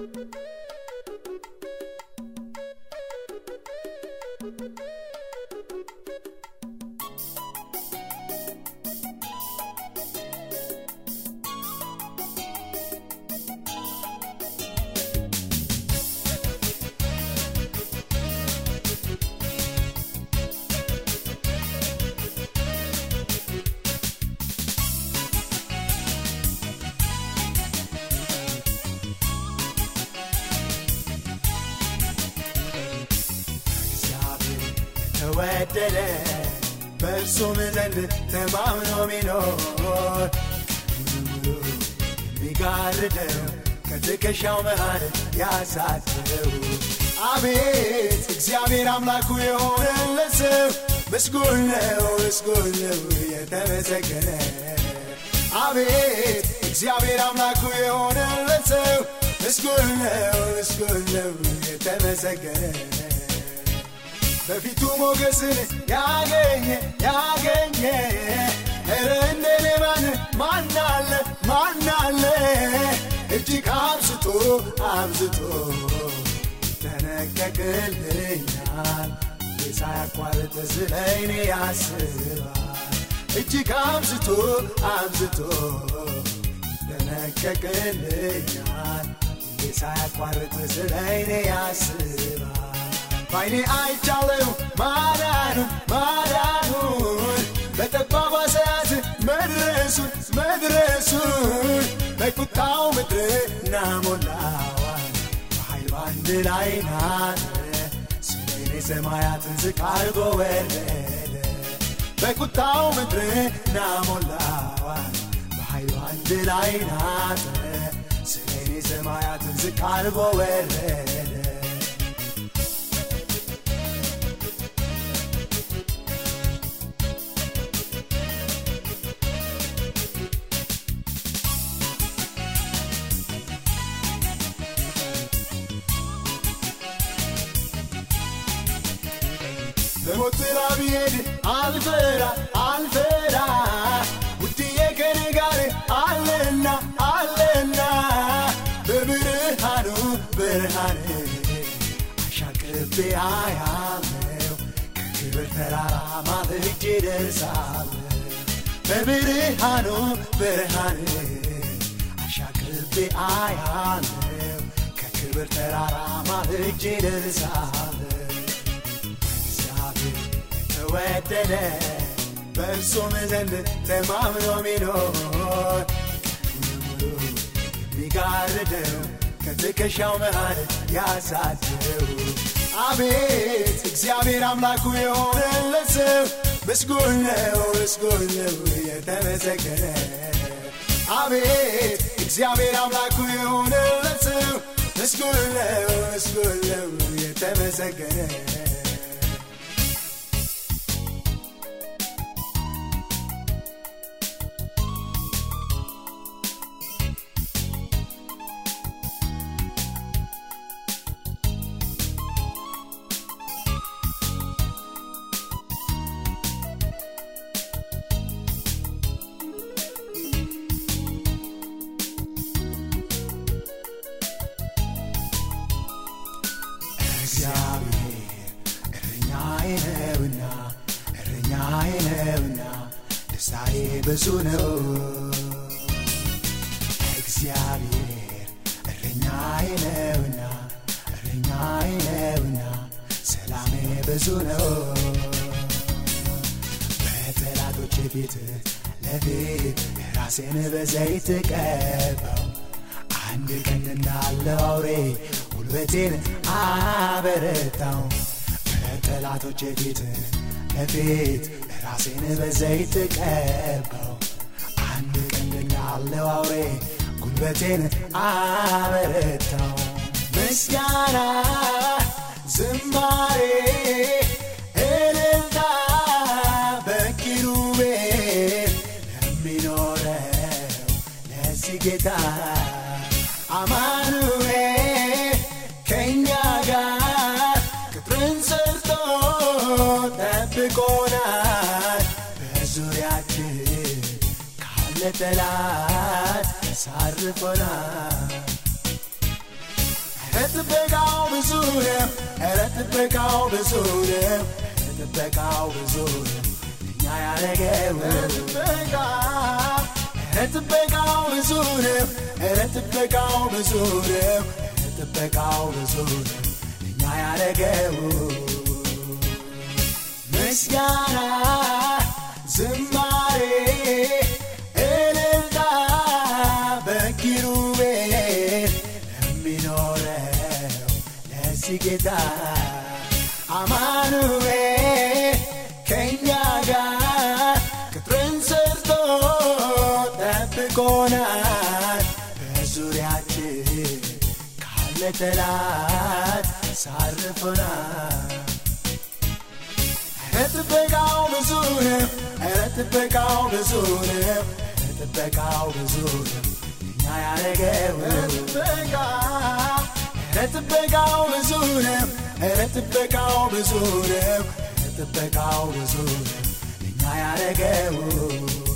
እግዚአብሔር ተወደደ በእርሱም ዘንድ ተማምኖ ሚኖር ቀኑን ሙሉ የሚጋርደው ከትከሻው መሃል ያሳድረው አቤት እግዚአብሔር አምላኩ የሆነለት ሰው ምስጉን ነው ምስጉን ነው የተመሰገነ አቤት እግዚአብሔር አምላኩ የሆነለት ሰው ምስጉን ነው ምስጉን ነው የተመሰገነ በፊቱ ሞገስን ያገኘ ያገኘ ኧረ እንደኔ ማን ማናለ ማናለ እጅግ አብዝቶ አብዝቶ ይጠነቀቅልኛል ሳያቋርጥ ስለ እኔ ያስባል እጅግ አብዝቶ አብዝቶ ይጠነቀቅልኛል ሳያቋርጥ ስለ እኔ ያስባል ባይኔ አይቻለው ማዳኑን ማዳኑን በጠባቧ ሰዓት መድረሱን መድረሱን በቁጣው ምድርና ሞላዋን በኃይል ባንድ ላይ ናተ ስለ እኔ ሰማያትን ዝቅ አድርጎ ወረደ በቁጣው ምድርና ሞላዋን በኃይል ባንድ ላይ ናተ ስለ እኔ ሰማያትን ዝቅ አድርጎ ወረደ በሞት ጥላ ብሄድ አልፈራ አልፈራ ውድዬ ከኔ ጋር አለና አለና በብርሃኑ ብርሃን አሻቅቤ አያለው ከክብር ተራራ ማልጄ ደርሳለሁ በብርሃኑ ብርሃን አሻቅቤ አያለው ከክብር ተራራ ማልጄ ደርሳለሁ እግዚአብሔር ተወደደ በእርሱም ዘንድ ተማምኖ ሚኖር ቀኑን ሙሉ የሚጋርደው ከትከሻው መሃል ያሳድረው አቤት እግዚአብሔር አምላኩ የሆነለት ሰው ምስጉን ነው ምስጉን ነው የተመሰገነ አቤት እግዚአብሔር አምላኩ የሆነለት ሰው ምስጉን ነው ምስጉን ነው የተመሰገነ እግዚአብሔር እረኛዬ ነውና እረኛዬ ነውና ደስታዬ ብዙ ነው እግዚአብሔር እረኛዬ ነውና እረኛዬ ነውና ሰላሜ ብዙ ነው በጠላቶች ፊት ለፊት ራሴን በዘይት ቀባው አንድ ቀን እንዳለው አውሬ ጉልበቴን አበረታው በጠላቶች ፊት ለፊት ራሴን በዘይት ቀባው አንድ ቀን እንዳለው አውሬ ጉልበቴን አበረታው ምስጋና ዝማሬ እልልታ በኪሩቤል ለሚኖረው ለዚህ ጌታ አማኑኤል ከእኛ ጋር ቅጥርን ሰርቶ ጠብቆናል በዙሪያችን ካለ ጠላት ሳርፎናል ጥበቃው ብዙ ነው ኧረ ጥበቃው ብዙ ነው ጥበቃው ብዙ ነው እኛ ያረገው ጥበቃ ኧረ ጥበቃው ብዙ ነው ኧረ ጥበቃው ብዙ ነው ጥበቃው ብዙ ነው እኛ ያረገው ምስጋና ዝማሬ እልልታ በኪሩቤል የሚኖረው ለዚህ ጌታ አማኑኤል ከእኛ ጋር ቅጥርን ሰርቶ ጠብቆናል በዙሪያችን ካለ ጠላት ሳርፎናል ኧረ ጥበቃው ብዙ ነው ኧረ ጥበቃው ብዙ ነው ጥበቃው ብዙ ነው እኛ ያረገው ጥበቃ ኧረ ጥበቃው ብዙ ነው ኧረ ጥበቃው ብዙ ነው ጥበቃው ብዙ ነው እኛ ያረገው